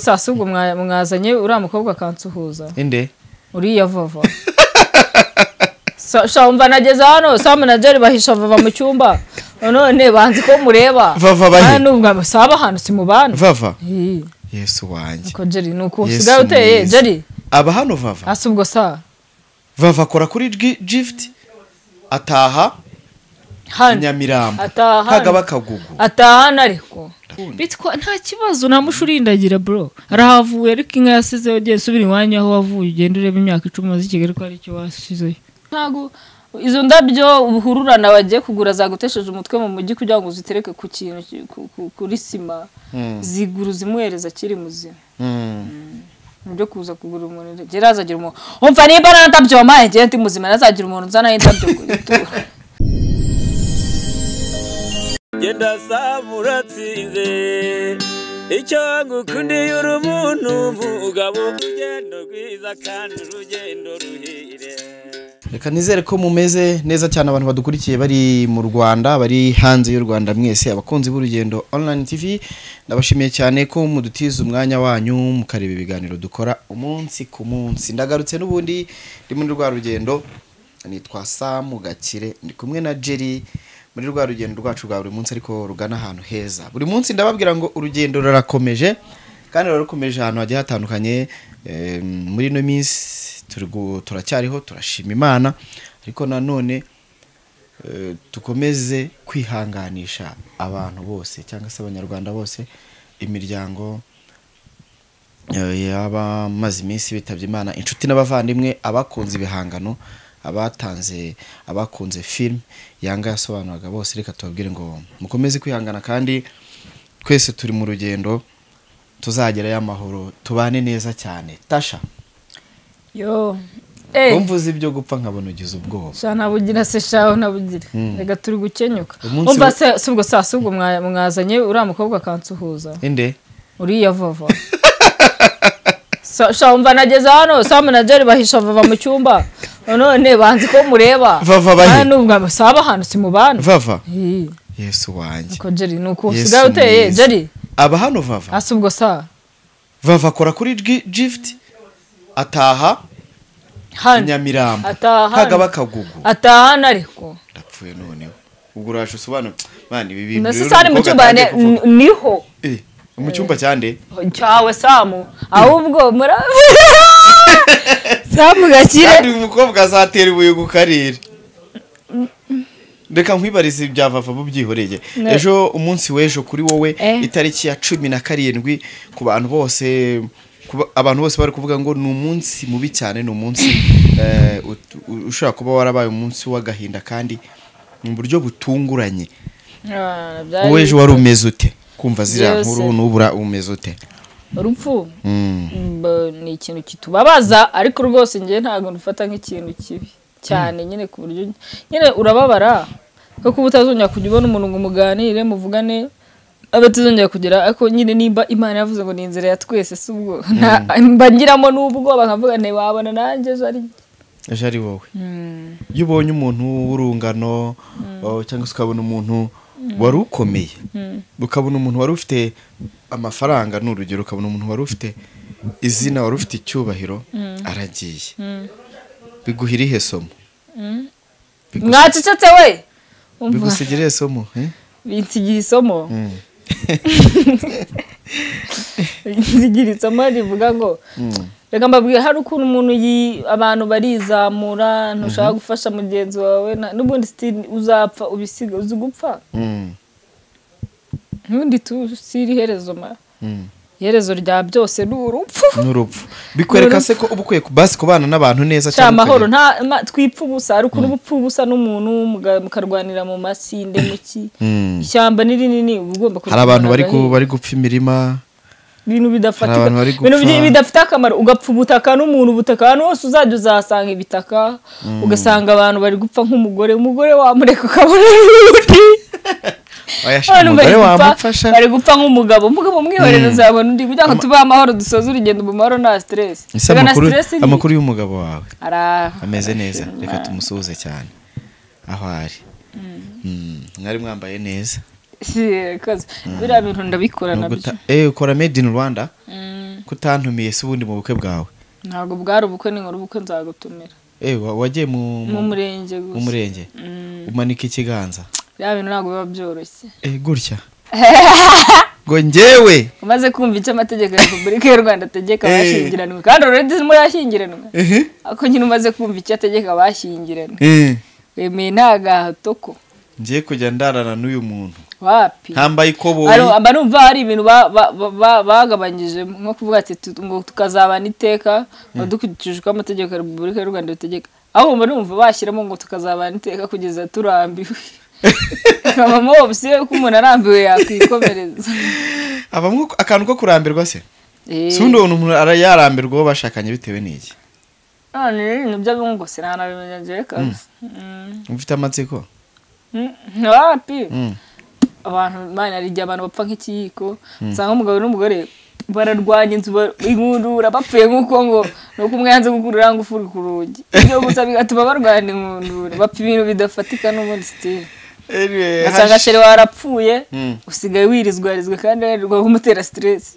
saa si ubwo mwa- mwazanye uriya mukobwa akansuhuza inde uriya vava shamba nageze hano sa manageri bahisha vava mu cyumba none banzi ko mureba Vava bahe? Ah, n'ubwo saba ahantu simubana vava Ih, yesu wanjye ko jeri ni uko Yesu usigaye uteye mwiza. jeri aba hano vava hasi ubwo sa vava akora kuri Gi- gift ataha hano nyamirambo ataha kagaba hano. akagugu ataha hano ariko bitwa nta kibazo nta musho urindagira bro arahavuye ariko inka yasizeho ugiye subira iwanyu aho wavuye ugenda ureba imyaka icumi umaze i kigali ko aricyo wasizeyo ntabwo izo ndabyo ubuhururana bagiye kugura zagutesheje umutwe mu mujyi kugira ngo uzitereke ku kintu ki- ku- ku- kuri sima zigura uzimuhereza akiri muzima Mm. nibyo kuza kugura umuntu gera azagira umuntu umva nimba nta ndabyo wampaye ngende ndi muzima ntazagira umuntu uzanaho indabyo kuzitura genda saba uratsinze icyo ngukundiye uri umuntu umugabo urugendo rwiza kandi urugendo ruhire reka nizere ko mumeze neza cyane abantu badukurikiye bari mu rwanda bari hanze y'u rwanda mwese abakunzi b'urugendo online tv ndabashimiye cyane ko mudutiza umwanya wanyu mukareba ibiganiro dukora umunsi ku munsi ndagarutse n'ubundi ndi muri rwa rugendo nitwa samu gakire ndi kumwe na jerry muri rwa rugendo rwacu rwa buri munsi ariko rugana ahantu heza buri munsi ndababwira ngo urugendo rurakomeje kandi rurakomeje ahantu hagiye hatandukanye eh, muri ino minsi turi gu- turacyariho turashima imana ariko nanone eh, dukomeze kwihanganisha abantu bose cyangwa se abanyarwanda bose imiryango eh, y'abamaze iminsi bitabye imana inshuti n'abavandimwe abakunze ibihangano abatanze abakunze filime yanga yasobanuraga bose reka tubabwire ngo mukomeze kwihangana kandi twese turi mu rugendo tuzagerayo amahoro tubane neza cyane tasha yo eh wumvuze ibyo gupfa nkabona ugize ubwoba sha nabugira se shaho nabugira reka turi gukenyuka Umunsi umva wo- se si ubwo saa si ubwo mwa- mwazanye uriya mukobwa akansuhuza inde uriya vava Sa- sha umva nageze hano sa manageri bahisha vava mu cyumba none banzi ko mureba Vava bahe? Ah, n'ubwo saba ahantu simubana vava Ih, yesu wanjye ko jeri ni uko Yesu usigaye uteye mwiza. jeri aba hano vava hasi ubwo sa vava akora kuri Gi- gift ataha hano nyamirambo Ataha hano. kagaba akagugu ataha hano ariko ndapfuye noneho ubwo uraje usobanura man ibi bintu na rero sisani mu umukobwa cyumba atangiye ni- kuvuga. niho Eh, mu cyumba cyande cyawe samu ahubwo muri samu kandi gakire uyu mukobwa azatera ibuye ku karere reka nkwibarize ibya vava bubyihoreye Ne. ejo umunsi w'ejo kuri wowe Eh. itariki ya cumi na karindwi ku bantu bose kuba- abantu bose bari kuvuga ngo ni umunsi mubi cyane ni umunsi eh, ut- u- ushobora kuba warabaye umunsi w'agahinda kandi mu buryo butunguranye Ah, wowe byari ejo wari umeze ute kumva ziriya Byose. nkuru n'ubura umeze ute urupfu Mm. mba- ni ikintu kitubabaza ariko rwose njye ntabwo nufata nk'ikintu kibi cyane nyine ku buryo nyine urababara kuko uba utazongera kujya ubona umuntu ngo muganire muvugane aba atazongera kugira ariko nyine nimba imana yavuze ngo ni inzira ya twese si ubwo nta- mba ngiramo n'ubwoba nkavuga nti wabona nanjye ejo ari njye." ejo ari wowe iyo ubonye umuntu w'urungano oh, cyangwa se ukabona umuntu wari ukomeye ukabona umuntu wari ufite amafaranga ni urugero ukabona umuntu wari ufite izina wari ufite icyubahiro aragiye biguha irihe somo Bigu- mwacecetse we Umva. bigusigira irihe somo eh? binsigira isomo binsigira isomo rivuga ngo reka mbabwire hari ukuntu umuntu yi- abantu barizamura ntushaka gufasha mugenzi wawe na- n'ubundi sitiri uzapfa ubisiga uzi gupfa Mm, n'ubundi tusiri iherezo ma mm. iherezo rya byose ni urupfu n'urupfu bikwereka se ko uba ukwiye ku- basi kubana n'abantu neza cya amahoro ukajya- nta ma- twipfa ubusa hari ukuntu uba upfa ubusa n'umuntu muga- mukarwanira mu masinde mu ki Mm. ishyamba ni rinini uba ugomba hari abantu bari ku- kurikubana bari gupfa imirima ibintu bidafatika abantu bari ibintu gupfa. bi- bidafite akamaro ugapfa ubutaka n'umuntu ubutaka ahantu hose uzajya uzahasanga ibitaka ugasanga abantu bari gupfa nk'umugore umugore wamureka ukabona n'undi wayashira abantu bari umugore gupfa wamufasha bari gupfa nk'umugabo umugabo umwihorera uzabona undi kugira ngo tubahe amahoro dusoze urugendo mu mahoro nta stress ese Erega nta amakuru stress ni- amakuru y'umugabo wawe Ara- ameze neza reka tumusuhuze cyane aho ari Mm, mwari mwambaye neza Si, koze. biriya bintu ndabikorana Nubwo byo uta- eh ukora made in rwanda Mm, kutantumiye se ubundi mu bukwe bwawe ntabwo bwari ubukwe n'inkuru ubukwe nzagutumira Eh, wa- wagiye mu mu murenge mu gusa murenge Mm, umanika ikiganza bya bintu ntabwo biba byoroshye Eh, gutya ngo njyewe umaze kumva icyo amategeko ya repubulika y'u rwanda ategeka Eh. abashyingiranwe kandi already murashyingiranwe ehe ariko nyine umaze kumva icyo ategeka abashyingiranwe eh, wemeye nta gahato ko ngiye kujya ndarana n'uyu muntu wapi ntambaye ikoboyi Aro- aba numva hari ibintu ba- ba- ba- ba- bagabanyije nko kuvuga ati tu- ngo tukazabana iteka ngo dukurikije uko amategeko ya repubulika y'u rwanda abitegeka ahubwo mba numva bashyiramo ngo tukazabana iteka kugeza turambiwe kabamo opsiyo yuko umuntu arambiwe yakwikomereza abamo akantu ko kurambirwa se Eh, si ubundi umuntu umuntu ara- yarambirwa uwo bashakanye bitewe n'iki none rero ibintu by'abunguse ntanabimenya jewe kabisa Mm. ufite amatsiko Mm, wapi Mm. abantu imana hari igihe abantu bapfa nk'ikiyiko usanga umugabo n'umugore bararwanya inzu bar- ingundura bapfuye nk'uko ngo ni uko umwe yanze gukurura ngo ufura ku rugi ibyo gusa bigatuma barwana ingundura bapfa ibintu bidafatika n'ubundi sitire ugasanga shere warapfuye Mm. usigaye wirizwarizwa kandi wirirwa kumutera siteresi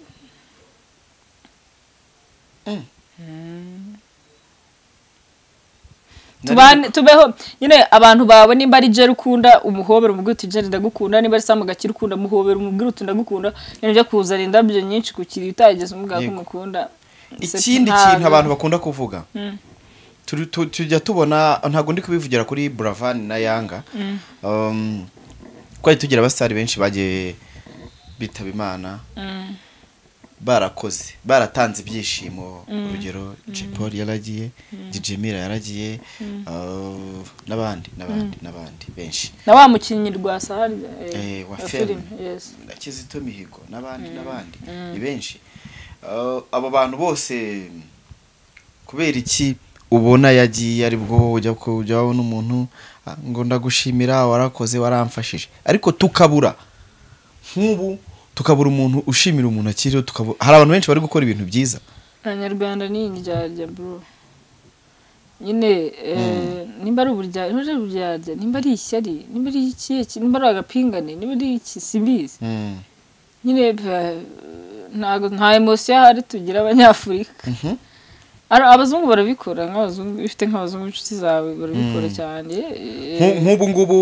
tubane tubeho nyine abantu bawe nimba ari jeri ukunda umuhobera umubwire uti jeri ndagukunda nimba ari samu gakira ukunda umuhobera umubwire uti ndagukunda nyine byo kuzana indabyo nyinshi ku kiri utageze umubwira ko Yego. umukunda ikindi Ntabwo. kintu abantu bakunda kuvuga Mm. turi- tu- tujya tubona ntabwo ndi kubivugira kuri buravani na yanga Um, twari tugira abasitari benshi bagiye bitaba imana Mm. barakoze baratanze ibyishimo urugero jipol yaragiye dijimira yaragiye uh, n'abandi n'abandi n'abandi benshi na wa mukinnyi rwa sahari Eh, wa filime film. yes na kizito mihigo n'abandi n'abandi ni benshi Uh, abo bantu bose kubera iki ubona yagiye ari bwo ujya ku- ujya wabona umuntu "Ah, ngo ndagushimira warakoze waramfashije ariko tukabura nk'ubu tukabura umuntu ushimira umuntu akiriho tukabura hari abantu benshi bari gukora ibintu byiza abanyarwanda ni indyarya bro nyine eh, nimba ari uburyarya nimba ari uburyarya nimba ari ishyari nimba ari ikihe ki- nimba ari agapingane nimba ari iki sibizi Mm. nyine eh, ntago nta emosiyo ahari tugira abanyafurika Mhm. Ara- abazungu barabikora nk'abazungu iyo ufite nk'abazungu inshuti zawe barabikora cyane eh, Nku- nk'ubu ngubu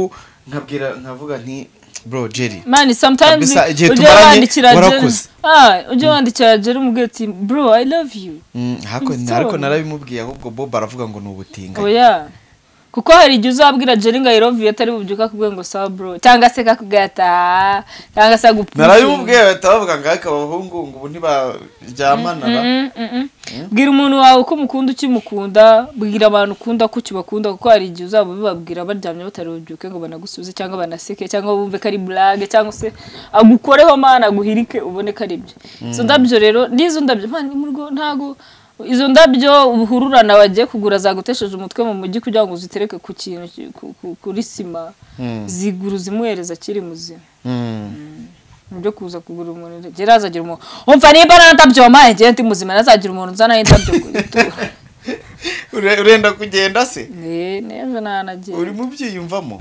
nkabwira nkavuga nti bro jerry mani sometimes Kabisa, igihe ujya tumaranye, wandikira Jerry warakoze. ah ujya wandikira Jerry umubwira ati bro i love you Mm, hako- Nzoro. ariko narabimubwiye ahubwo bob aravuga ngo ni ubutinga oya kuko hari igihe uzabwira Jerry ngo i love you atari bubyuka akubwiye ngo sa bro cyangwa se kakugata cyangwa se agupfusha narabimubwiye bahita bavuga ngo ariko abahungu ngo ubu ntibaryamana ba." Mm, mm, mm. bwira umuntu wawe uko umukunda ukimukunda bwira abantu ukunda ko ukibakunda kuko hari igihe uzaba ubibabwira baryamye batari bubyuke ngo banagusubize cyangwa banaseke cyangwa bumve ko ari burage cyangwa se agukoreho mana aguhirike ubone ko ari byo izo ndabyo rero n'izo ndabyo mpande mu rugo ntago izo ndabyo uhururana wagiye kugura zagutesheje umutwe mu mujyi kugira ngo uzitereke ku kintu ki- ku- ku- kuri sima Mm. zigura uzimuhereza akiri muzima Mm. mu byo kuza kugura umuntu jya azagira umuntu umva nimba nta ndabyo wampaye jya ndi muzima ntazagira umuntu uzanaho indabyo ngo yitura Ure- urenda kugenda se neza ntanagira uri mu byiyumvamo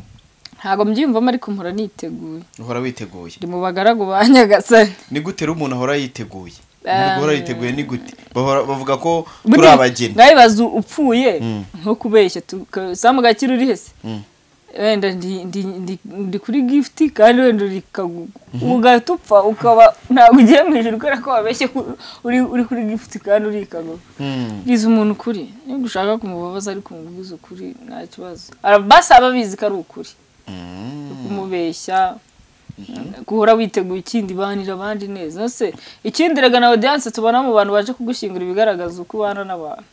ntabwo mbyiyumvamo ariko mpora niteguye uhora witeguye ndi mu bagaragu ba nyagasani ni gute rero umuntu ahora yiteguye Ah. umuntu uhora yiteguye ni gute Bahora- bavuga ko turi Buriya abageni nkabibaza upfuye Mm. nko kubeshya tuka- samu gakira uri hese Mm. wenda ndi- ndi- ndi- ndi kuri gifuti kandi wenda uri kagugu ugahita upfa ukaba ntabwo ugiye mu ijoro kubera ko wabeshye ku- uri uri kuri gifuti kandi uri kagugu Mm. bwiza umuntu ukuri niba ushaka kumubabaza ariko umubwiza ukuri nta kibazo basi aba abizi ko ari ukuri Mm. kumubeshya guhora witeguye ikindi banira abandi neza ese ikindi rega na audience tubona mu bantu baje kugushyingura ibigaragaza uko ubana n'abantu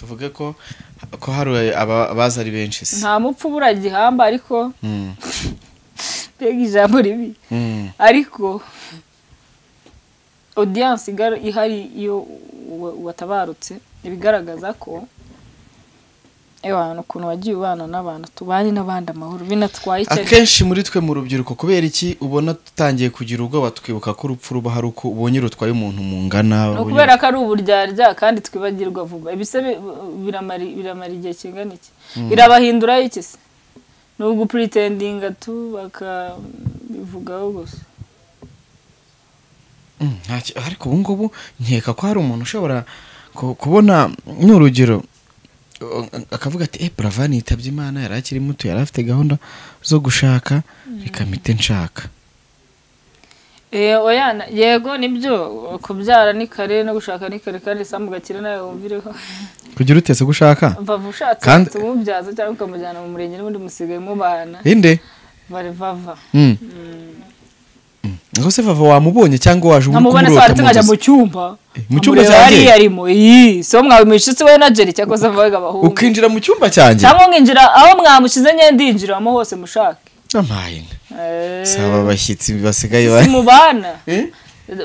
tuvuge ko ko hari aba- abaza ari benshi se nta mupfu buriya gihamba ariko Mm. mbega ijambo ribi Mm. ariko audience igara- ihari iyo wa- watabarutse ibigaragaza ko abantu ukuntu wagiye ubana n'abantu tubane n'abandi amahoro binatwaye icyarimwe akenshi muri twe mu rubyiruko kubera iki ubona tutangiye kugira ubwoba twibuka ko urupfu ruba hari uko ubonye rutwaye umuntu mu ngana ni ubonye- ukubera ko ari uburyarya kandi twibagirwa vuba ibise bi- biramara biramara igihe kingana iki birabahindura iki se ni ugupuritendinga tu bakabivugaho gusa Mm, nta ki- ariko ubu ngubu nkeka ko hari umuntu ushobora ku- kubona ni urugero uh, akavuga ati eh buravani yitabye imana yari akiri muto yari afite gahunda zo gushaka reka mpite nshaka Eh, oya, na- yego nibyo kubyara ni kare no gushaka ni kare kandi sambu gakire nawe wumvireho kugira utese gushaka vava ushatse Kandi- uhita umubyaza cyangwa ukamujyana mu murenge n'ubundi musigaye mubana inde bari vava Mm. Mm. ngo se vava wamubonye cyangwa waje ubu nkamubona saa kumurota tatu mu nkajya mu nzozi? cyumba Eh, mu cyumba nkamureba cyanjye? hariya arimo iyi so mwabimushitsi we na jerry cyangwa se mvaga abahungu ukinjira mu cyumba cyanjye cyangwa nkinjira aho mwamushyize nye ndinjiramo hose mushake namaye nka. Eh, saba abashyitsi basigaye ba- simubana Eh?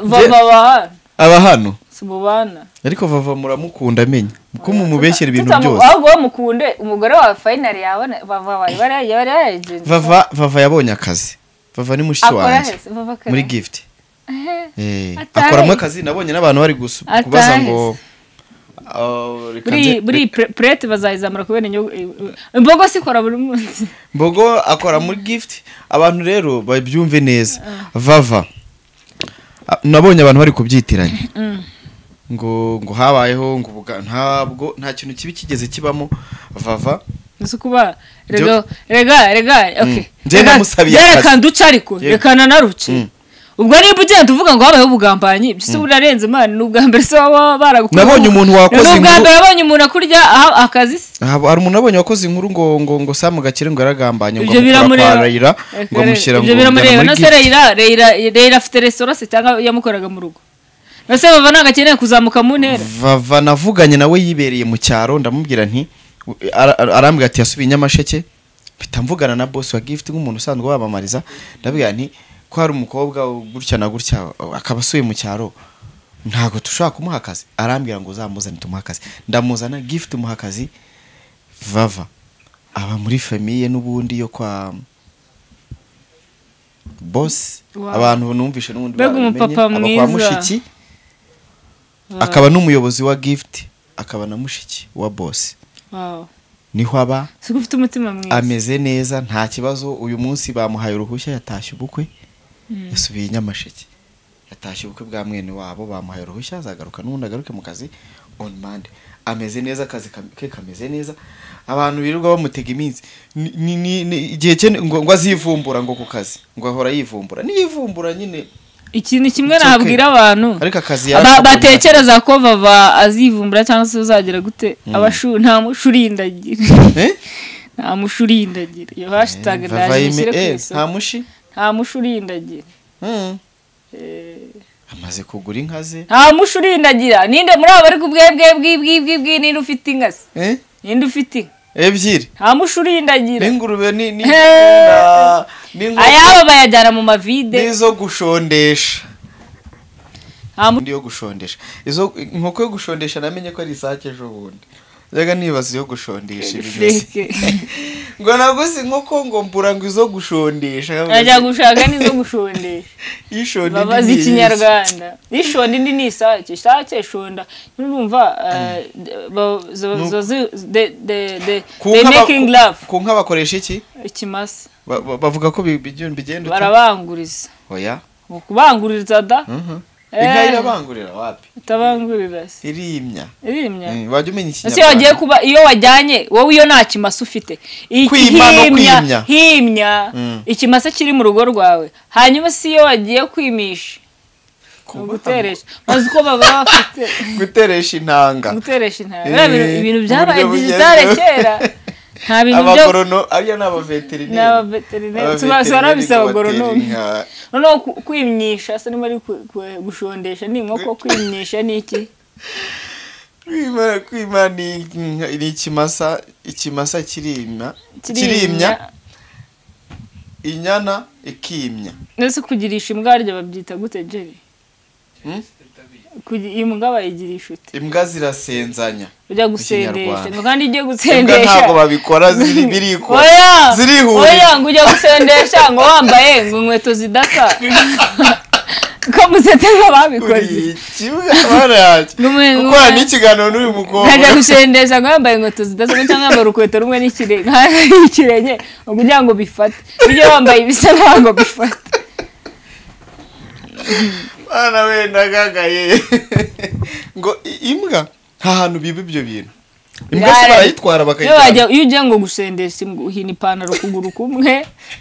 vava bahana aba hano simubana ariko vava muramukunda amenya kuko mumubeshyera ibintu Tutamu- byose ahubwo wowe mukunde umugore wawe fayinari yabona vava bari bari bari yayigenje vava vava yabonye akazi vava ni mushiki akora wanjye hese vava kare muri gift Eh, Eh, Atahe. akoramo akazi nabonye n'abantu bari gusu- Atahe kubaza se. ngo "Ah, reka buri nze- buri pre- purete bazayizamura kubera inyungu imbogo sikora buri munsi mbogo akora muri gift abantu rero babyumve neza vava Ah, nabonye abantu bari kubyitiranya Mm. ngo ngo habayeho ngo buga- ntabwo nta kintu kibi kigeze kibamo vava uzi kuba Byo- rega rega rega Mm. okay Njye Rega- namusabiye rega akazi. reka nduce ariko Yego. reka nanaruce Mm. ubwo niba ugenda uvuga ngo habayeho ubugambanyi byo se urarenze imana ni ubwa mbere se waba baragukuyeho Nabonye umuntu wakoze ni ubwa inkuru- mbere wabonye umuntu akurya aha- akazi se Aha, hari umuntu abonye wakoze inkuru ngo ngo ngo samu gakire ngo yaragambanye ngo ibyo amukora kwa biramureba Raila, Reka ngo amushyira rero, ngo ibyo biramureba amujyana na muri se gift reyira reyira reyira afite resitora se cyangwa yamukoraga mu rugo na se bava ntabwo akeneye kuzamuka mu ntera vava navuganye nawe yibereye mu cyaro ndamubwira nti ara- ara- arambwira ati yasubiye i nyamasheke mpita mvugana na boss wa gift nk'umuntu usanzwe wamamariza ndabwira nti ko hari umukobwa gutya na gutya akaba asuye mu cyaro ntabwo dushobora kumuha akazi arambwira ngo uzamuzane tumuhe akazi ndamuzana gift muha akazi vava aba muri famiye n'ubundi yo kwa boss Wow. abantu numvishe n'ubundi Mbega baramenye, umupapa aba kwa mwiza. mushiki akaba n'umuyobozi wa gift akaba na mushiki wa boss Wow. niho aba si ko ufite umutima mwiza ameze neza nta kibazo uyu munsi bamuhaye uruhushya yatashye ubukwe yasubiye i nyamasheke yatashye ubukwe bwa mwene wabo bamuhaye uruhushya azagaruka n'ubundi agaruke mu kazi on mande ameze neza akazi kam- ke kameze neza abantu birirwa bamutega iminsi Ni- ni- ni- ni- igihe cye ni- ngo ngo azivumbura ngo ku kazi ngo ahora yivumbura niyivumbura nyine ikintu kimwe It's okay. nababwira abantu ariko akazi Ba- yarakabonye. batekereza ko vava azivumbura cyangwa se uzagera gute abashu nta mushurindagira Eh? nta mushurindagira iyo hashtag Eh, ndaje vavayime- ishyire ku eh, nta isoko mushi nta mushurindagira Mm. Eh, amaze kugura inka ze nta mushurindagira ninde muri abo bari ku bwebwe bw'ibwibwibwi ninde ufite inka se Eh? ninde ufite inka ebyiri nta mushurindagira n'ingurube ni ni Eh. na- n'inkoko, ayabo bayajyana mu mavide n'izo gushondesha nta mu- undi yo gushondesha izo inkoko yo gushondesha namenye ko ari isake ejo bundi njyaga nibaza iyo gushondesha ibinyuze Feke. ngo naguze inkoko ngo mbura ngo izo gushondesha ajya gushaka n'izo gushondesha ishonda indi babazi ni iyi. ikinyarwanda ishonda indi ni isake isake shonda n'urumva eh, ba- zo- Nuko- zo- zi- de- de- de- Ku they nka ba- making love ku nka bakoresha iki ikimasa Ba- ba- bavuga ko bi- bi- bigenda uti- barabanguriza oya Mu kubanguriza da Mhm. Eh. inka irabangurira wapi utabangurira se irimya irimya Mm, wajya umenya ese iyo wagiye ikinyarwanda kuba iyo wajyanye wowe iyo nta kimasa ufite Iki- Kwima no himya- kwimya. himya Mm. ikimasa kiri mu rugo rwawe hanyuma si iyo wagiye kwimisha ni uguteresha maze uko baba bafite guteresha intanga guteresha intara Eh, Biriya bintu- ibintu uburyo byabaye bugezweho. digitale kera nta bintu byo abagorono ariyo ni ni abaveterineri abaveterineri tuba- tuba barabise abagoronome noneho ku- kwimyisha se niba ari ku- ku- gushondesha ni inkoko kwimyisha ni iki kwima kwima ni inka- ni ikimasa ikimasa kirimya kirimya inyana ikimya ndetse kugirisha imbwa harya babyita gute jeri Hmm? Kugi- imbwa bayigirisha ute imbwa zirasenzanya ujya Ikinyarwanda. gusendesha ngo kandi ujye imbwa gusendesha ntabwo babikora ziri birikora oya zirihurira. oya ngo ujya gusendesha ngo wambaye ngo inkweto zidasa ko museteza babikoze uri kimwe barahari Ngumwe- ngumwe. gukora n'ikiganiro n'uyu mukobwa nkajya gusendesha ngo yambaye inkweto zidasanzwe cyangwa yambaye urukweto rumwe n'ikirenge ikirenge ngo kugira ngo bifate ibyo wambaye ibisa ntabwo bifate mwana we ndagagaye ngo i- imbwa nta hantu biba ibyo bintu imbwa se Yara- barayitwara Iyo wajya- bakayitwara iyo ugiye ngo gusendesha imbwa, uhina ipantaro ukuguru kumwe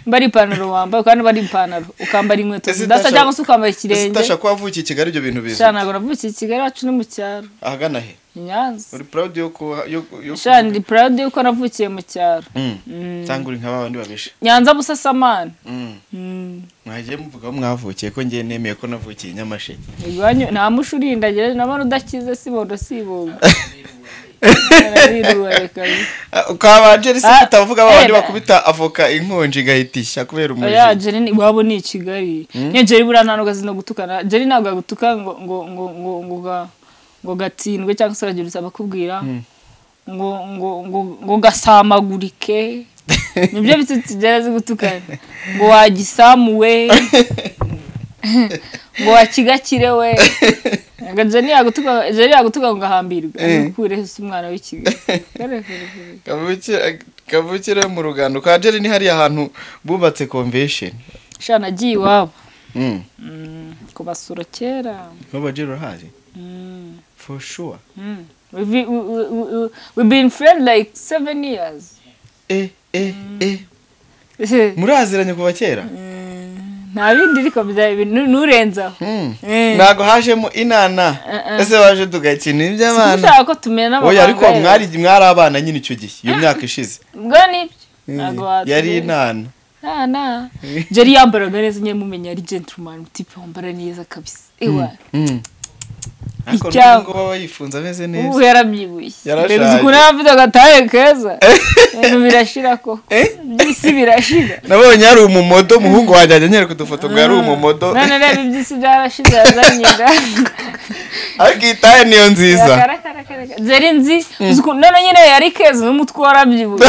mba ari ipantaro wambaye kandi mba ari ipantaro ukambara inkweto Ese zidasa utasha- cyangwa se ukambara ese ikirenge utasha ko wavukiye i kigali ibyo bintu bizi sha ntabwo navukiye i kigali wacu ni mu cyaro ahagana he i nyanza uri proud yo ku yo yo sha ndi proud yuko navukiye mu cyaro Mm. cyangwa uri nka ba bandi babisha nyanza busasamana Mm. Mm. mwagiye muvuga aho mwavukiye ko njye nemeye ko navukiye i nyamasheke Iwanyu- nta mushi urindagira nabona udakize sibondo sibumba Ah, ukabanje ari se Ah, utavuga ba bandi eh, bakubita avoka inkonji igahita ishya kubera oya umuriro jeri ni- iwabo ni i kigali niyo jeri buriya nta n'ubwo azi no gutukana jeri ntabwo yagutuka ngo ngo ngo ngo ngo ga- ngo gatsindwe cyangwa se aragira usaba kubwira ngo ngo ngo ngo gasamagurike nibyo bitsitsi jeri azi gutukana ngo wagisamuwe ngo wakigakire we Ntabwo jeri yagutuka jeri yagutuka ngo ahambirwe akureho se umwana w'ikigali Kavukire- kavukire yo mu rugando kwa jeri ni hariya hantu bubatse convention shana nagiye iwabo Mm. Mm, kubasura kera Baba Jeri urahazi Mm, for sure mm. We've been- we- we- we- we- we've been friends like seven years eh eh eh muraziranye kuva kera Mm, nta bindi ariko bya- bi- nu- nurenzaho Mm. Eh. ntabwo hajemo inana Eh, eh. ese waje tugakina iby'abana sinshaka ko tumera oya ariko n'abahanga mwari mwari abana nyine icyo gihe iyo myaka ishize ubwo nibyo ntabwo watumera. yari inana nta nta jeri yambaraga neza nyine mumenya ari gentleman tipe wambara neza kabisa ewa Mm. ariko Icyabo. n'ubwo baba yifunze ameze ubu neza yarabyibuye Yarashaje. mbere uzi ukuntu yavuze agatahe keza ibintu birashira koko by'isi birashira nabonye hari umumodo umuhungu wanjye ajya anyereka udufoto ngo yari umumodo none reba iby'isi byarashize yazanye inda ariko iyi taye niyo nziza zeri nzi uzi ukuntu- none nyine yari keza n'umutwe warabyibuye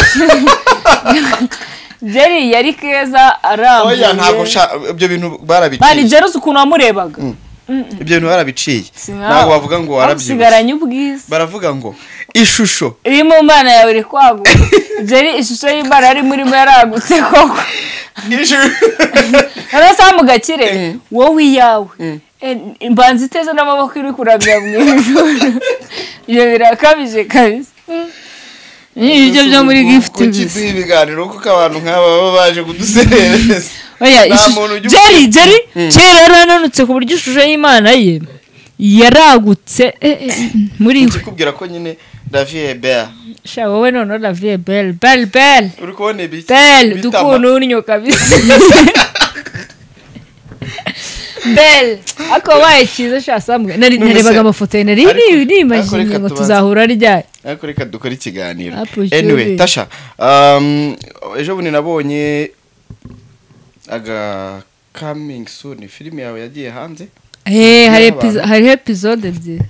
jeri yari keza arambuye oya ntabwo sha- ibyo bintu mani barabiciye jeri uzi ukuntu wamurebaga ibyo bintu barabiciye Si nkawe. ntabwo bavuga ngo warabyibushye usigaranye ubwiza baravuga ngo ishusho iri mu mana yawe iri kwaguka jeri ishusho y'imana yari murimo yaragutse koko noneho saha mu gakire wowe iyawe Eh, imbanza iteze n'amaboko iri kurabya mu ijoro ibyo birakabije kabisa ni ibyo byo muri gifuti gusa gusa ibiganiro kuko abantu nk'aba baba baje kuduserereza oya Nta ishusho- muntu ujya jeri ukina. jeri jeri yari ananutse ku buryo ishusho y'imana ye yaragutse eh, eh, muri we ikubwira ko nyine davie bea sha wowe noneho laviye belle belle belle uri kubona ibi belle bitama? dukununyo kabisa belle ako waye cyiza sha sambwe nari None se- narebaga amafoto ye nari ariko- ni- ariko nimajije reka ngo tubanze. tuzahura ryari ariko reka dukore ikiganiro Apple anyway Jewelry. tasha um, ejo bundi nabonye aga coming soon filime yawe yagiye hanze Eh, hari N'abantu. epizo- hariho epizode ebyiri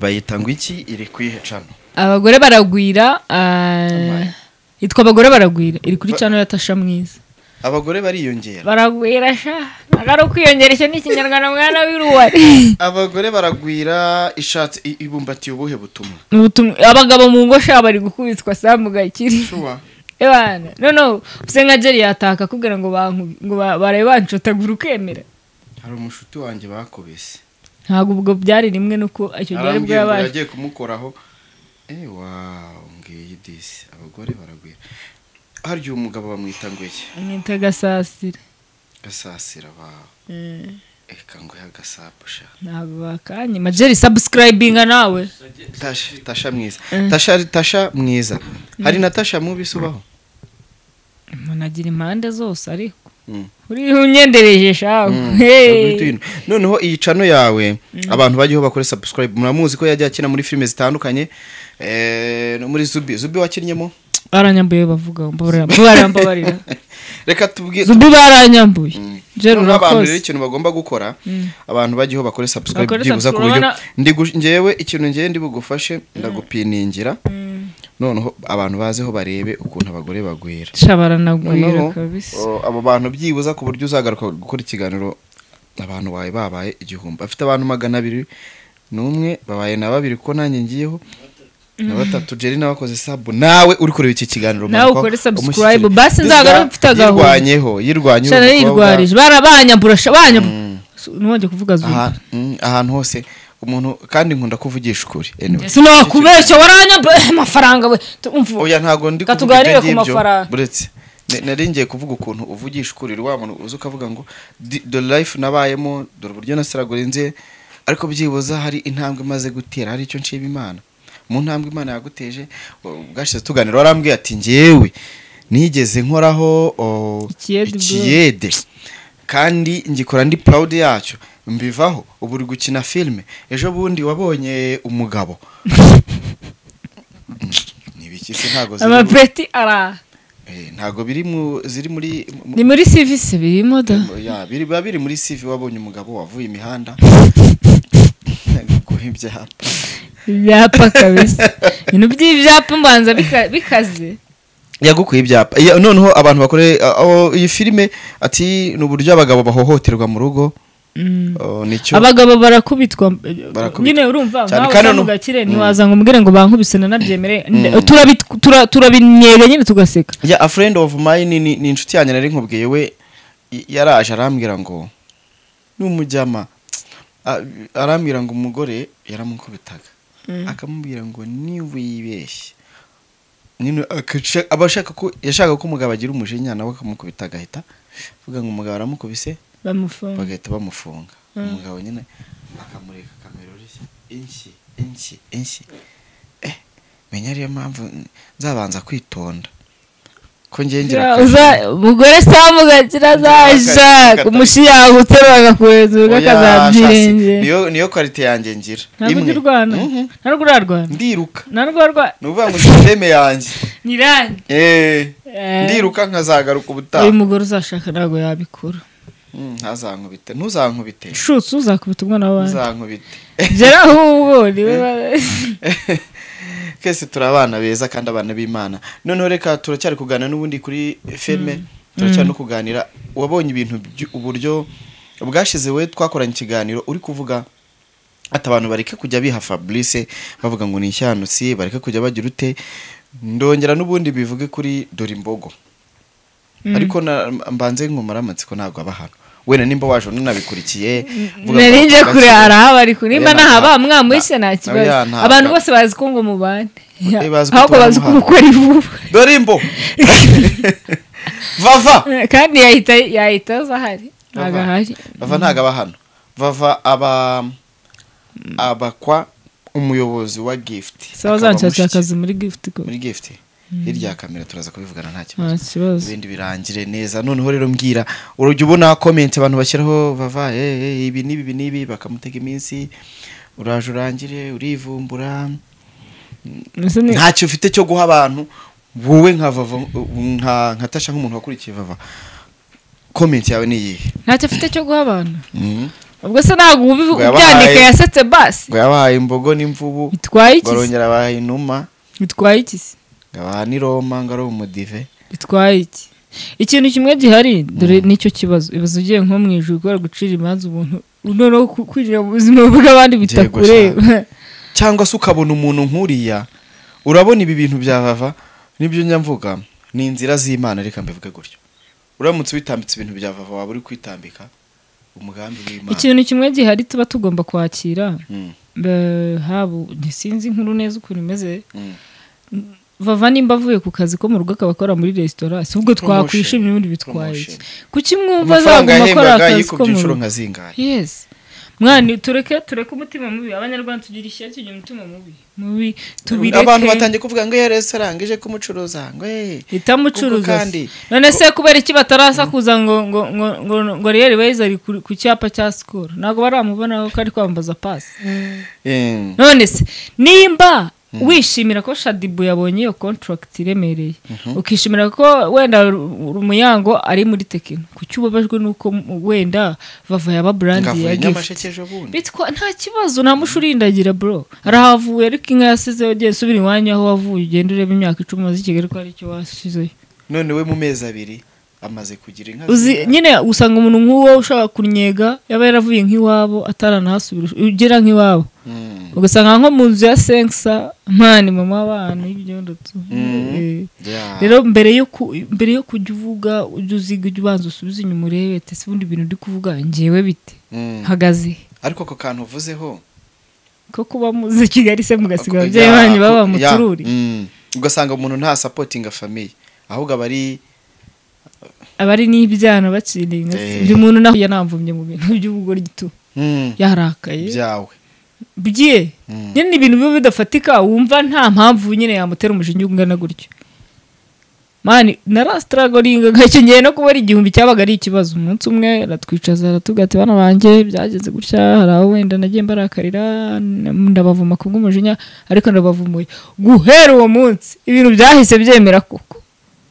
bayita ngo iki iri kuyihe cano abagore baragwira ah, yitwa abagore baragwira iri kuri cano ya tasha mwiza abagore bariyongera baragwira sha ntabwo ari ukwiyongera icyo ni ikinyarwanda mwana w'iruwari abagore baragwira ishatse i- ibumbatiye ubuhe butumwa Ni ubutumwa- abagabo mu ngo sha bari gukubitwa samu gakiri Sure. ebana noneho use nka jeri yataka akubwira ngo banku- ngo ba- barabe bancotagura ukemera hari umushuti wanjye bakubise ntabwo ubwo byari rimwe nuko icyo gihe aribwo arambwira ngo yabaje yagiye kumukoraho eh wawu ngiyi disi abagore baragwira harya uyu mugabo bamwita ngo iki mwita gasasira gasasira bawe reka ngo yagasapusha ntabwo bakanyima jeri sabusikirayibinga nawe tasha tasha mwiza Mm. tasha tasha mwiza hari na tasha mubi subaho umuntu agira impande zose ariko Mm. uriho unyendereje shawe hey. noneho iyi cano yawe abantu bagiyeho bakore subscribe muramuzi ko yajya akina muri filime zitandukanye eh, no muri zubi zubi wakinnyemo baranyambuye bavuga mbabarira barambabarira reka tubwire zubi baranyambuye jeri noneho abantu rero urakoze ikintu bagomba gukora abantu bagiyeho bakore subscribe Bakore byibuza ku subscribe, buryo urabona- ndi gu- njyewe ikintu ngewe ndi bugufashe ndagupiningira noneho abantu bazeho barebe ukuntu abagore bagwira sha baranagwira Noneho, kabisa o, abo bantu byibuza ku buryo uzagaruka gukora ikiganiro abantu bawe babaye igihumbi afite abantu magana abiri n'umwe babaye na babiri kuko nanjye ngiyeho na batatu jeri nawe akoze sabu nawe uri kureba iki kiganiro Nawe manuka ukore subscribe. umushyikire. Basi nzagaruke Perezida mfite agahunda. yirwanyeho yirwanyeho shana umukobwa. yirwarije barabanyambura sha- banyambura ntiwongere kuvuga zumba aha- mm, ahantu hose umuntu kandi nkunda kuvugisha ukuri anyway. ese nakubeshya waranyabye amafaranga we tumva oya ntabwo ndi Reka kuvuga ibyo tuganire ku ngibyo, mafaranga. buretse Ne- nari ngiye kuvuga ukuntu uvugisha ukurira wa muntu uzi ukavuga ngo "Di- dore life nabayemo dore uburyo nasiragura inze ariko byibuza hari intambwe maze gutera hari icyo nshima imana mu ntambwe imana yaguteje o, bwashize tuganira warambwiye ati ngewe nigeze nkoraho o, Ikiyede, bro." ikiyede kandi ngikora ndi proud yacyo mbivaho ubu uri gukina filime ejo bundi wabonye umugabo nibiki se ntago ziri mu- amapeti ara Eh, ntago biri mu ziri muri mu- ni muri serivisi birimo da mu- ya biri biba biri muri CV wabonye umugabo wavuye imihanda guha ibyapa ibyapa kabisa ibintu by'ibyapa mbanza bika- bikaze yagukuye ibyapa Iya, noneho abantu bakore aho iyi filime ati ni uburyo abagabo bahohoterwa mu rugo Mm. Oh, nicyo abagabo barakubitwa Barakubitwa. nyine urumva Cyane nkawe kandi uza mu no- gakire Mm. ntiwaza ngo umbwire ngo bankubise nanabyemere Turabi- tura- turabinyega nyine tugaseka ya a friend of mine ni, ni inshuti yanjye nari nkubwiye we y- yaraje arambwira ngo n'umujyama a- arambwira ngo umugore yaramukubitaga akamubwira ngo niwibeshye nyine akaca- aba ashaka ko yashaka ko umugabo agira umujinya nawe akamukubita agahita avuga ngo umugabo aramukubise bamufunga bagahita bamufunga umugabo nyine akamureka kamera urushyi inshyi inshyi inshyi eh menya ariyo mpamvu nzabanza kwitonda ko ngiye ngira Ya, akazi. uza- umugore samugakira zaja Akata- umushi yagutera bagakuhezurwa Oya, shasi, akazabyirengerera niyo niyo kwalite yanjye ngira ntabwo imwe ujya urwana Mhm. ntabwo urarwana ndiruka ntabwo urwana ni ukuvuga ngo sisiteme yanjye ni irangi Eh, Eh. ndiruka nkazagaruka uyu ubutaha mugore uzashaka ntabwo yabikora Mm, ntazankubite ntuzankubite shutse uzakubita umwana w'abandi ntuzankubite gera ahubwo ni we ba- twese turi abana beza kandi abana b'imana noneho reka turacyari kuganira n'ubundi kuri feme turacyari no kuganira wabonye ibintu by- uburyo bwashize we twakoranye ikiganiro uri kuvuga ati abantu bareke kujya biha fabrice bavuga ngo ni ishyanutsi bareke kujya bagira ute ndongera n'ubundi bivuge kuri dore imbogo ariko na- mbanze nkumara amatsiko ntabwo aba hano wenda nimba waje nunabikurikiye nari nje kure arahaba ariko nimba Oya, nta- nahaba mwamwishe nta- nta kibazo oya, ntabwo- abantu bose bazi ko ngo mubane Eh, bazi ko ahubwo tubana bazi ko mu umukora ivuba dore imbo vava kandi yahita yahita aza ahari ntabwo Vava. ahari vava ntago aba hano vava aba abakwa umuyobozi wa gift sawa akaba zanshakira mushiki akazi muri gift ko muri gift hirya ya kamera turaza kubivugana nta nta kibazo kibazo ibindi birangire neza noneho rero mbwira urujya ubona comment abantu bashyiraho vava eh, eh, ibi n'ibi ibi n'ibi bakamutega iminsi uraje urangire urivumbura Ese ni- ntacyo ufite cyo guha abantu wowe nka vava nka nka tasha nk'umuntu wakurikiye vava comment yawe ni iyihe ntacyo afite cyo guha abantu Mhm. ubwo se ntabwo ubivu- Ngo yabahaye- ubyandika yasetse basi ngo yabahaye imbogo n'imvubu bitwaye iki se? barongera bahaye inuma bitwaye iki se? ngo abaha n'iroma ngo ari umudive bitwaye iki ikintu kimwe gihari dore nicyo kibazo ibaza ugiye nko mu ijoro kubera gucira imanza umuntu noneho ku- kwinjira mu buzima bw'abandi bitakureba cyangwa se ukabona umuntu nk'uriya urabona ibi bintu bya vava nibyo njya mvuga ni inzira z'imana reka mbivuge gutyo uramutse witambitse ibintu bya vava waba uri kwitambika umugambi w'imana ikintu kimwe gihari tuba tugomba kwakira Mm, be- haba ntisinzi inkuru neza ukuntu imeze mm. vava nimba avuye ku kazi ko mu rugo akaba akora muri resitora si ubwo Promotion. twakwishimira ubundi bitwaye iki kuki mwumva amafaranga azaguma akora yahembwaga akazi ko yikubye mu inshuro rugo nka zingahe yes mwana tureke tureke umutima mubi abanyarwanda tugira ishyari tugira umutima mubi mubi tubireke abantu batangiye kuvuga ngo iyo resitora ngo ije kumucuruza ngo eh itamucuruza Kuko kandi- se. none se kubera iki batarasakuza ngo ngo ngo ngo ngo riyeri weza ari ku ku cyapa cya sikoro ntabwo baramubona ko ari kwambaza pasi Eh, none se nimba wishimira ko shadibu yabonye iyo kontragiti iremereye ukishimira ko wenda Ru- umuyango ari muri tekino kuki ubabajwe nuko m- wenda vava yaba burandi ngavuye ya gifuti nyamasheke ejo bundi bitwa nta kibazo nta mushurindagira bro arahavuye ariko inka yasizeho ugenda subira iwanyu aho wavuye ugenda ureba imyaka icumi umaze i kigali ko ari icyo wasizeyo none we mu mezi abiri amaze kugira inka uzi zingahe? nyine usanga umuntu nk'uwo ushaka kunyega yaba yaravuye nk'iwabo ataranahasubira ugera nk'iwabo Mm. ugasanga nko mu nzu ya senkisa mpani mama abantu y'ibyondo tu Eh. Yeah. rero mbere yo ku- mbere yo kujya uvuga ujya uziga ujya ubanza usubize inyuma urebe ati ese ubundi ibintu uri kuvuga njyewe bite Mm. hagaze ariko ako kantu uvuzeho ko kuba muzi kigali se mugasiga ako- ababyeyi yeah, banyu baba ako- yeah, mutururi mm. ugasanga umuntu nta sapotinga famiye ahubwo aba ari abari n'ibyana bacira inka se. Eh. buri muntu naho yanamvumye mu bintu by'ubugore gito Mm. yarakaye byawe bye Mm. nyine ni ibintu biba bidafatika wumva nta mpamvu nyine yamutera umushinge ungana gutyo mani narasitaragoringa nkacyongeye no kubona igihumbi cyabaga ari ikibazo umunsi umwe aratwicaza aratubwira ati bana banjye byagenze gutya hari aho wenda nagiye mbarakarira n- ndabavuma ku bw'umujinya ariko ndabavumuye guhera uwo munsi ibintu byahise byemera koko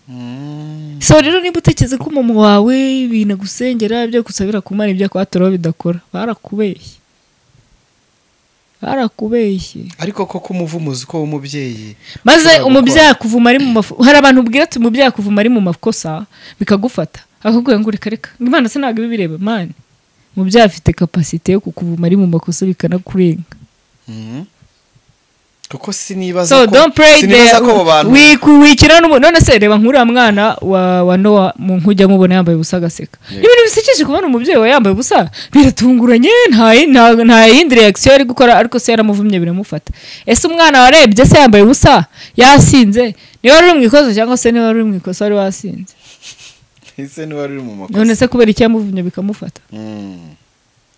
Mm. so rero niba utekereza ko umuntu wawe ibintu agusengera ibyo agusabira kumara ibyo akwaturaho bidakora barakubeshye barakubeshye ariko koko umuvumuzi ko w'umubyeyi maze ushobora umubyeyi akuvuma ari mu mafu hari abantu ubwira ati umubyeyi akuvuma ari mu makosa bikagufata akakubwira ngo reka reka ngo imana se ntabwo ibibireba mani umubyeyi afite kapasite yo kukuvuma ari mu makosa bikanakurenga Mhm. kuko sinibaza so ko- don't pray sinibaza there ko abo bantu Wiku- wikira n'umuntu none se reba nkuriya mwana wa, wa nowa mu nkujya mubona yambaye ubusa agaseka Yeah. ibintu bisekeje kubona umubyeyi we yambaye ubusa biratunguranye nta yi- nta- nta yindi reaction yari gukora ariko se yaramuvumye biramufata ese umwana warebye se yambaye ubusa yasinze niba wari uri mu ikosa cyangwa se niba wari uri mu ikosa wari wasinze ese niba uri mu makosa none se kubera icyo yamuvumye bikamufata Mm.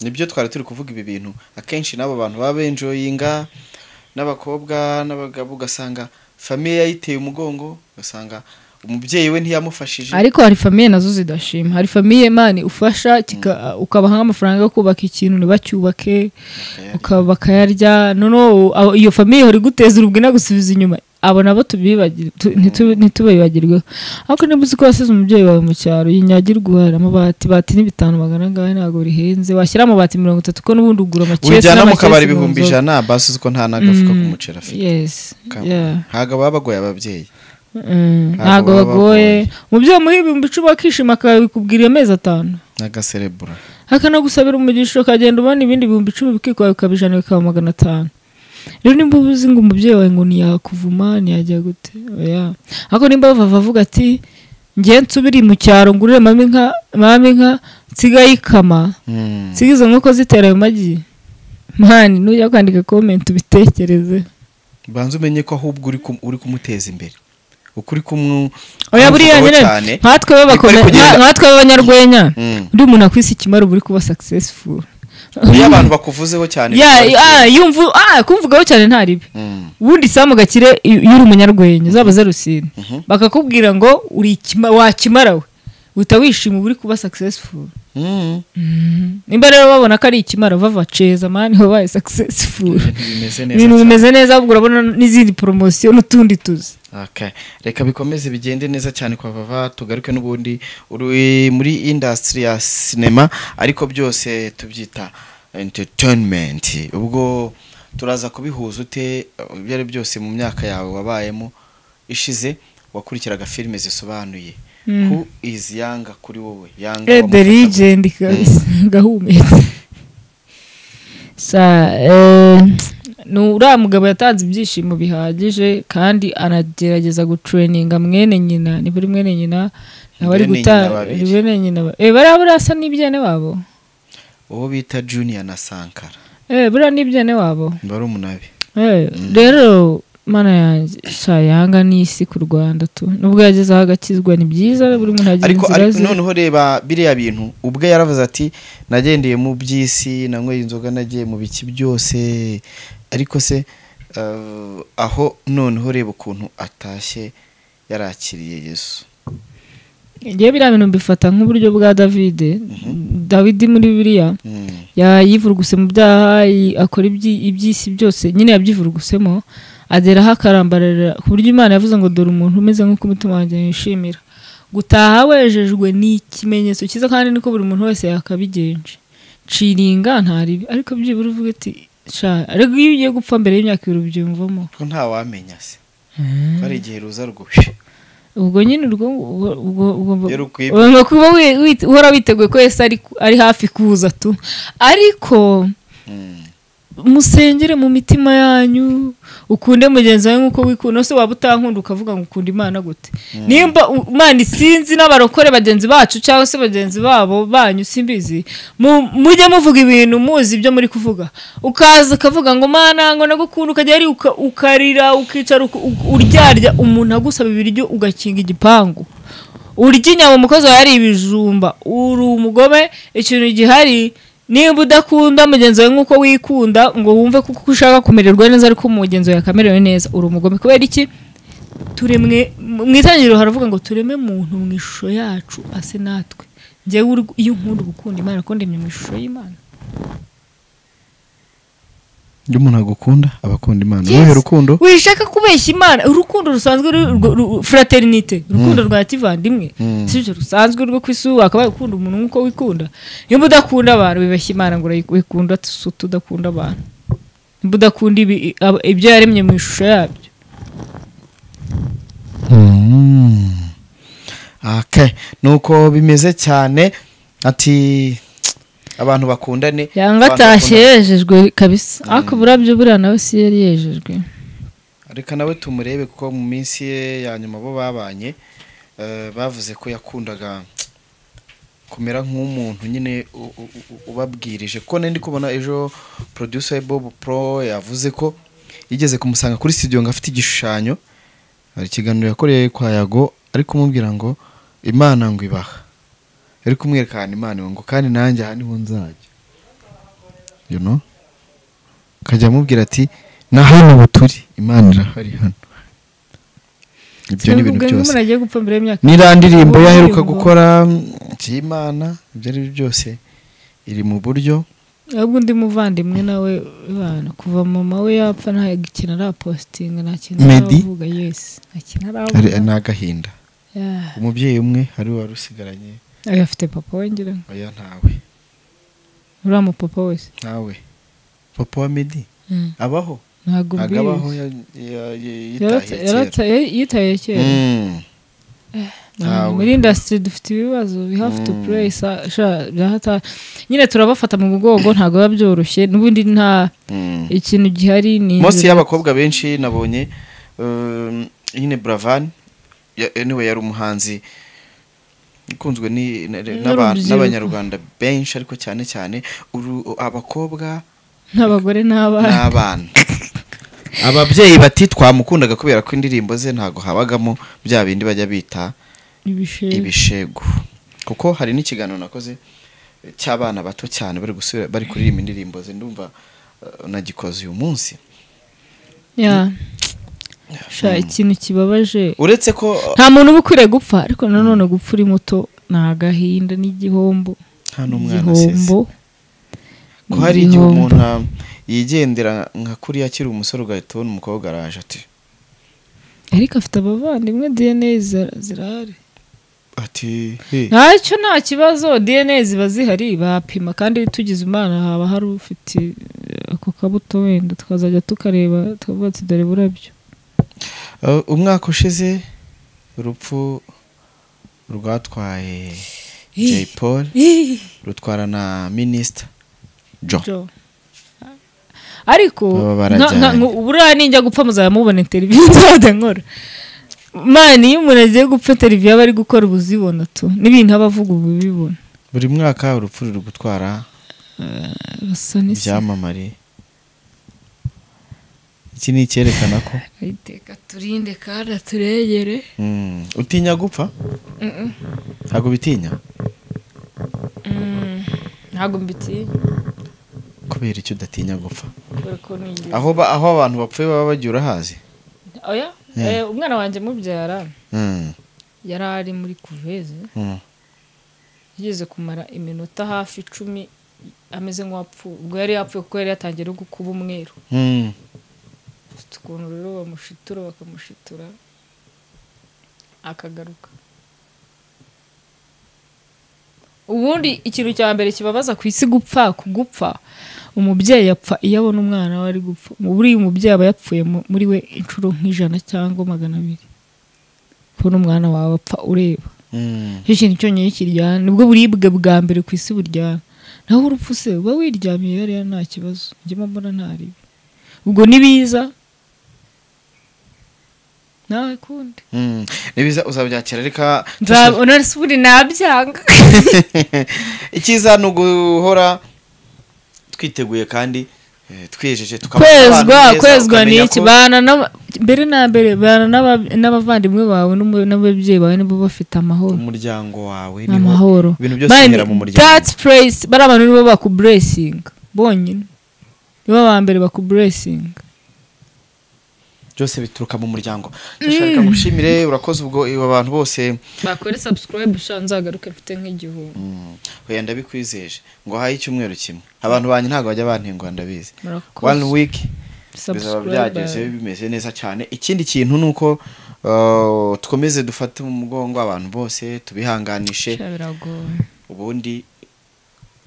nibyo twari turi kuvuga ibi bintu akenshi n'abo bantu baba benjoyinga n'abakobwa n'abagabo ugasanga famiye yayiteye umugongo ugasanga umubyeyi we ntiyamufashije ariko hari famiye nazo zidashima hari famiye mani ufasha kika- ukabaha nk'amafaranga yo kubaka ikintu ntibacyubake Bakayarya. ukaba bakayarya noneho abo- iyo famiye ihora iguteza urubwe inagusubiza inyuma abo nabo tubibagire- tu- ntitu- ntitubibagirweho ariko niba uzi ko wasize umubyeyi wawe mu cyaro yinyagirwa uguhahira amabati bati ni bitanu magana angahe ntabwo rihenze washyira amabati mirongo itatu ko n'ubundi ugura amakesi ujyana mu n'amakesi kabari mu ibihumbi nzoga. ijana basi uzi ko nta n'agafuka Mm. k'umuceri afite yes Ka- yeah ntabwo baba bagoye ababyeyi Mm, Ntabwo ntabwo baba bagoye umubyeyi umuha ibihumbi icumi akishima akabikubwira iyo mezi atanu n'agaserebura akanagusabira umugisha ukagenda ubona ibindi bihumbi icumi bikikwa bikaba ijana bikaba magana atanu rero nimba uba uzi ngo umubyeyi wawe ngo ntiyakuvuma ntiyajya gute oya ariko nimba bava avuga ati ngiye nsubire mu cyaro ngurire mama inka mama inka nsigaye ikama Mm. nsiga izo nkoko zitera ayo magi mani nujya kwandika komenti ubitekereze banza umenye ko ahubwo uri kum- uri kumuteza imbere ukuri kumwe oya buriya nyine nkatwe b'abakome- Bari nka- kugenda. nkatwe b'abanyarwenya Mm. undi muntu akwisi ikimara uba uri kuba successful iyo abantu bakuvuzeho cyane Ya- bikora ah, yumva ah, kumvugaho cyane nta ribi Mm. ubundi samu gakire iyo iyo uri umunyarwenya uzaba zarusine bakakubwira ngo uri ikima- wakimara we uhita wishima uba uri kuba successful Mm. nimba rero babona ko ari ikimara bava ceza mani wabaye successful bimeze neza ibintu cyane. bimeze neza ahubwo urabona n'izindi poromosiyo n'utundi tuzi Okay. reka bikomeze bigende neza cyane kwa bava tugaruke n'ubundi uri muri industry ya sinema ariko byose tubyita entertainment ubwo turaza kubihuza ute ibyo ari byose mu myaka yawe wabayemo ishize wakurikiraga filime zisobanuye who is yanga kuri wowe yanga the wamufataga. legend kabisa gahumetse sa eh, ni uriya mugabo yatanze ibyishimo bihagije kandi anagerageza gutureninga mwene nyina ni buri mwene nyina nawe ari Mwene guta nyina babiri. ni mwene nyina ba- eh bariya buriya asa n'ibyene wabo uwo bita junior na sankara eh buriya n'ibyene wabo barumunabi Eh, rero mana yanjye sha yanga n'isi ku rwanda tu nubwo yagezeho agakizwa ni byiza buri muntu agira ariko inzira ariko ze noneho reba biriya bintu ubwe yaravuze ati nagendeye mu by'isi nanyweye inzoga nagiye mu biki byose ariko se eh, aho noneho reba ukuntu atashye yarakiriye yesu ngewe biriya bintu mbifata nk'uburyo bwa davide dawidi muri biriya Mm. yayivuruguse mu byaha yi- akora ibyi- iby'isi byose nyine yabyivurugusemo ageraho akarambarara ku buryo imana yavuze ngo dore umuntu umeze nk'uko umutima wanjye yishimira gutaha wejejwe ni ikimenyetso cyiza kandi niko buri muntu wese yakabigenje ciringa nta ribi ariko byibura uvuga ati sha ariko iyo ugiye gupfa mbere y'imyaka ibiri ubyiyumvamo ko nta wamenya se ko hari igihe ruza rwuje ubwo nyine urwo ubwo- ubwo- ubwo- Iyo rukwibye. ugomba kuba wi- wi- uhora witeguye ko wese ari ari hafi kuza tu ariko Mm. musengere mu mitima yanyu ukunde mugenzi wawe nk'uko wikunda se waba utankunda ukavuga ngo ukunda imana gute nimba u- imana isinzi n'abarokore bagenzi bacu cyangwa se bagenzi babo banyu simbizi mu- mujye muvuga ibintu muzi ibyo muri kuvuga ukaza ukavuga ngo mana ngo nagukunda ukajya ari uka- ukarira ukicara uku- u- uryarya umuntu agusaba ibiryo ugakinga igipangu urya inyama umukozi wawe ari ibijumba uri umugome ikintu gihari nimba udakunda mugenzi wawe nk'uko wikunda ngo wumve ko uko ushaka kumererwa neza ariko umugenzi wawe akamerewe neza uri umugome kubera iki turemwe mu itangiriro haravuga ngo tureme muntu mu ishusho yacu ase natwe njyewe uri- iyo nkunda uba ukunda imana ko ndemye mu ishusho y'imana iyo umuntu agukunda aba akunda imana Yes. wowe rukundo wishaka kubeshya imana urukundo rusanzwe ru- rwo- ru- fraternite urukundo rwa kivandimwe Mm. si ibyo rusanzwe rwo ku isi wakabaye ukunda umuntu nk'uko wikunda niba udakunda abantu wibeshya imana ngo urayikunda tudakunda abantu niba udakunda ibi- ab- ibyo yaremye mu ishusho yabyo Mm. Okay. nuko bimeze cyane ati abantu bakundane yanga abantu atashye bakundane. yejejwe kabisa ariko burabyo buriya nawe si yari yejejwe reka nawe tumurebe kuko mu minsi ye ya nyuma bo babanye eh, bavuze ko yakundaga kumera nk'umuntu nyine u- u- u- ubabwirije kuko nari ndi kubona ejo producer we Bob Pro yavuze ko yigeze kumusanga kuri studio ngo afite igishushanyo hari ikiganiro yakoreye kwa Yago ari kumubwira ngo Imana ngo ibaha ari kumwereka ahantu Imana iba ngo kandi nanjye aha niho nzajya you know akajya amubwira ati na hano ubu turi imana irahari hano ibyo ni ibintu byose umuntu agiye gupfa mbere y'imyaka n'iriya ndirimbo Ubu yaheruka ndirimbo. gukora by'imana ibyo ari byo byose iri mu buryo ahubwo undi muvandimwe nawe bana kuva mama we yapfa nta kintu arapositinga nta kintu Meddy? aravuga yesi nta kintu hari aravuga ni agahinda Yeah. umubyeyi umwe ari we wari usigaranye Oya, afite papa we ngira ngo oya ntawe uriya mupapa wese ntawe papa wa medi Mm. abaho ntabwo ntabwo mbizi. abaho ya- ya- ya- Yarata- yitahiye yarata- kera ya- yitaye kera Mm. Ntabwo. Ntawe. muri indasitiri dufite ibibazo we have to Mm. play sa- sha- birahata- nyine turabafata mu mugongo ntabwo biba byoroshye n'ubundi nta Mm. ikintu gihari ni Mose y'abakobwa benshi nabonye um, nyine Bravan ya- anyway yari umuhanzi ukunzwe ni- na- n'aba- N'urubyiruko. n'abanyarwanda benshi ariko cyane cyane uru- abakobwa n'abagore n'abana n'abana ababyeyi bati twamukundaga kubera ko indirimbo ze ntago habagamo bya bindi bajya bita ibisheri ibishegu kuko hari n'ikiganiro nakoze eh, cy'abana bato cyane bari gusubira bari kuririmba indirimbo ze ndumva eh, nagikoze uyu munsi Yeah. Sha, ikintu kibabaje uretse ko nta muntu uba ukwiriye gupfa ariko nanone gupfa uri muto ni agahinda n'igihombo nta n'umwana asize igihombo ko hari igihe igihombo. umuntu ah, yigendera nka kuriya akiri umusore ugahita ubona umukobwa araje ati ariko afite abavandimwe dna zira- zirahari ati he ntacyo nta kibazo dna ziba zihari bapima kandi tugize umwana haba hari ufite eh, ako kabuto wenda tukazajya tukareba tukavuga ati dore burabyo Uh, umwaka ushize urupfu rwatwaye Jay Paul rutwara na Minister Joe Jo. ariko Baba barajyanye. nka- nka- buriya ninjya gupfa muzamubona interiviyu nzajya nkora mani iyo umuntu agiye gupfa interiviyu aba ari gukora uba uzibona tu n'ibintu aba avuga uba ubibona buri mwaka urupfu ruri gutwara basa n'isi ibyamamare iki ni icyerekana ko ayiteka turinde kandi turegere Mm, utinya gupfa ntabwo bitinya ntabwo mbitiye kubera icyo udatinya gupfa kubera ko nigeze aho ba- aho abantu bapfuye baba bagiye urahazi oya Yeah. Eh, umwana wanjye mubyara Mm, yari ari muri kuveze mm. yigeze kumara iminota hafi icumi ameze nk'uwapfuye ubwo yari yapfuye kuko yari yatangiye no gukuba umweru Mm. afite ukuntu rero bamushitura bakamushitura akagaruka ubundi ikintu cya mbere kibabaza ku isi gupfa kugupfa umubyeyi apfa iyo abona umwana we ari gupfa buriya umubyeyi aba yapfuye mu- muri we inshuro nk'ijana cyangwa magana abiri kubona umwana wawe apfa ureba Mm. icyo kintu cyonyine kiryana nibwo buribwe bwa mbere ku isi buryana naho urupfu se uba wiryamiye hariya nta kibazo njyemo mbona ntaribi ubwo nibiza nawe kundi Mm. nibiza uzabyakira reka nzabona suri nabyanga icyiza ni uguhora twiteguye kandi eh, twiyejeje tukaba abantu kwezwa beza, kwezwa ni ukamenya iki ko- bana n'aba- mbere na mbere bana n'aba- n'abavandimwe bawe n'umu- n'ababyeyi bawe nibo bafite amahoro umuryango wawe ni niho amahoro ibintu byose Mani, bihera mu muryango that's praise- bariya bantu nibo bakuburesinga bonyine nibo ba mbere bakuburesinga byose bituruka mu muryango ndashaka ngushimire urakoze ubwo abo bantu bose bakore subscribe sha nzagaruke mfite nk'igihumbi mm, oya ndabikwizeje ngo haye icyumweru kimwe abantu banjye ntabwo bajya bantengwa ndabizi one murakoze week bizaba byageze bimeze neza cyane ikindi kintu ni uko uh, dukomeze dufate mu mugongo abantu bose tubihanganishe Sha biragoye ubundi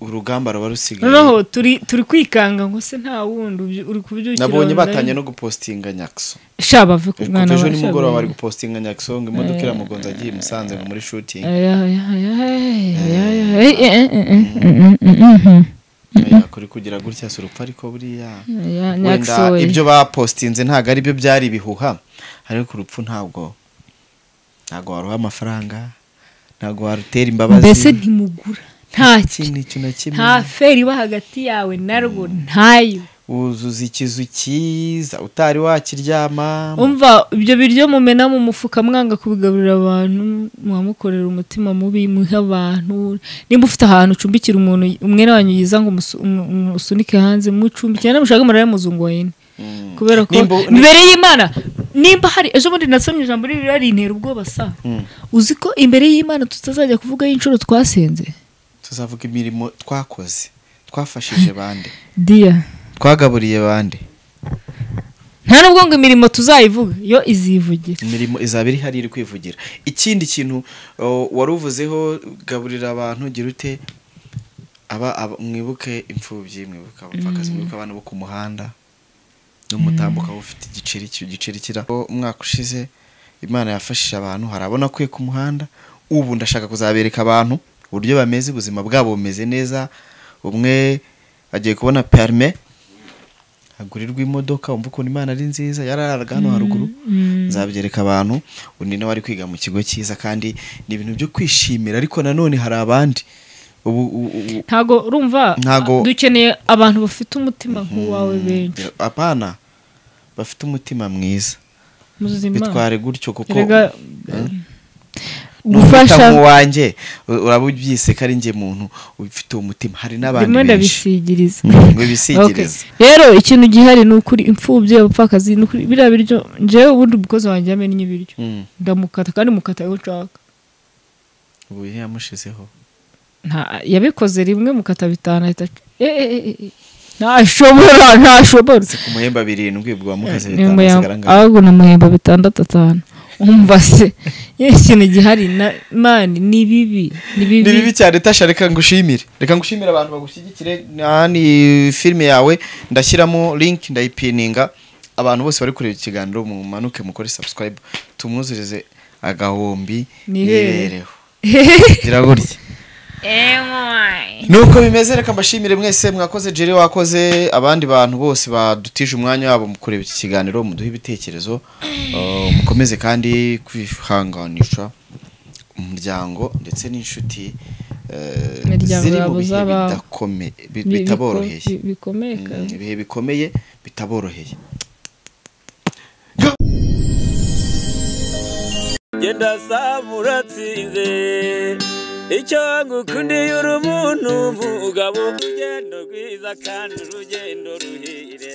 urugamba ruba rusigaye noneho turi turi kwikanga ngo se nta wundi ubyu- uri kubyukira nabonye wenda ari- batangiye no gupostinga nyakso sha bave ku kuva mwana ejo wa- sha nimugoroba bari bave- gupostinga nyakso ngo imodoka iramugonze agiye i musanze ngo muri shooting Aya, aya, aya, aya, aya, aya, aya, aya, Oya, kuri kugira gutya si urupfu ariko buriya aya, wenda Nyaxo we. ibyo bapostinze ntabwo ari byo byari ibihuha ariko urupfu ntabwo ntabwo waruha amafaranga ntabwo warutera imbabazi mbese ntimugura nta ikintu icyo na kimwe nta feri iba hagati yawe narwo ntayo wuzuza ikizu cyiza utari wakiryama umva ibyo biryo mumena mu mufuka mwanga kubigaburira abantu mwamukorera umutima mubi muha abantu nimba ufite ahantu ucumbikira umuntu umwene wanyu yiza ngo umusu- umu- umu- usunike hanze mucumbikira namushaka murare muzungu wayine Mm. kubera ko Nimba- imbere y'imana nimba hari ejo bundi nasomye ijambo ririya rintera ubwoba sa Mm. uzi ko imbere y'imana tutazajya kuvuga y'inshuro twasenze tuzavuga imirimo twakoze twafashije bande diya twagaburiye bande nta nubwo ngo imirimo tuzayivuga yo izivugira imirimo izaba iri hari iri kwivugira ikindi kintu uh, wari uvuzeho gaburira abantu gira ute aba aba- mwibuke imfubyi mwibuke abapfakazi mwibuke abana bo ku muhanda n'umutambuka ufite igiceri ki- igiceri kira Ko umwaka ushize imana yafashije abantu hari abona akuye ku muhanda ubu ndashaka kuzabereka abantu uburyo bameze ubuzima bwabo bumeze neza umwe agiye kubona perime agurirwa imodoka wumva ukuntu imana ari nziza yararaga hano haruguru nzabyereka abantu undi nawe ari kwiga mu kigo cyiza kandi ni ibintu byo kwishimira ariko nanone hari abandi ubu u- u- u- ntago urumva Ntago- dukeneye abantu bafite umutima nk'uwawe benshi apana bafite umutima mwiza muzima bitware gutyo kuko erega gufasha gufasha nk'uwanjye u- uraba ubyise ko ari njye muntu ufite uwo mutima hari n'abandi rimwe benshi ndabisigiriza Mm, Okay. wibisigiriza rero ikintu gihari ni ukuri imfubyi abapfakazi ni ukuri biriya biryo njyewe ubundi umukozi wanjye yamennye ibiryo Mm, ndamukata kandi mukata aho nshaka ubu yamushizeho Nta- yabikoze rimwe mukata bitanu ahita aca- eh, eh, eh, eh. ntashobora ntashobora ku muhemba birindwi ubwo wamukaze Ni bitanu umuya- hasigara angahe? ahubwo ni umuhemba bitandatu atanu umva se iyo ikintu gihari na mani ni bibi ni ni bibi bibi cyane tasha reka ngushimire reka ngushimire abantu bagushyigikire aha ni filime yawe ndashyiramo link ndayipininga abantu bose bari kureba ikiganiro mumanuke mukore subscribe tumwuzurize agahombi Nihere. nihereho gira gutya nuko bimeze reka mbashimire mwese mwakoze jeri wakoze abandi bantu bose badutije umwanya wabo mu kureba iki kiganiro muduhe ibitekerezo Uh, mukomeze kandi kwihanganisha umuryango ndetse n'inshuti eh, Imiryango ziri mu yabo bihe zaba- bidakome- bi- Bi- bitaboroheye bi- bikomeye Mm, kandi. ibihe bikomeye bitaboroheye genda samura tsinze icyo ngukundiye uri umuntu umugabo urugendo rwiza kandi urugendo ruhire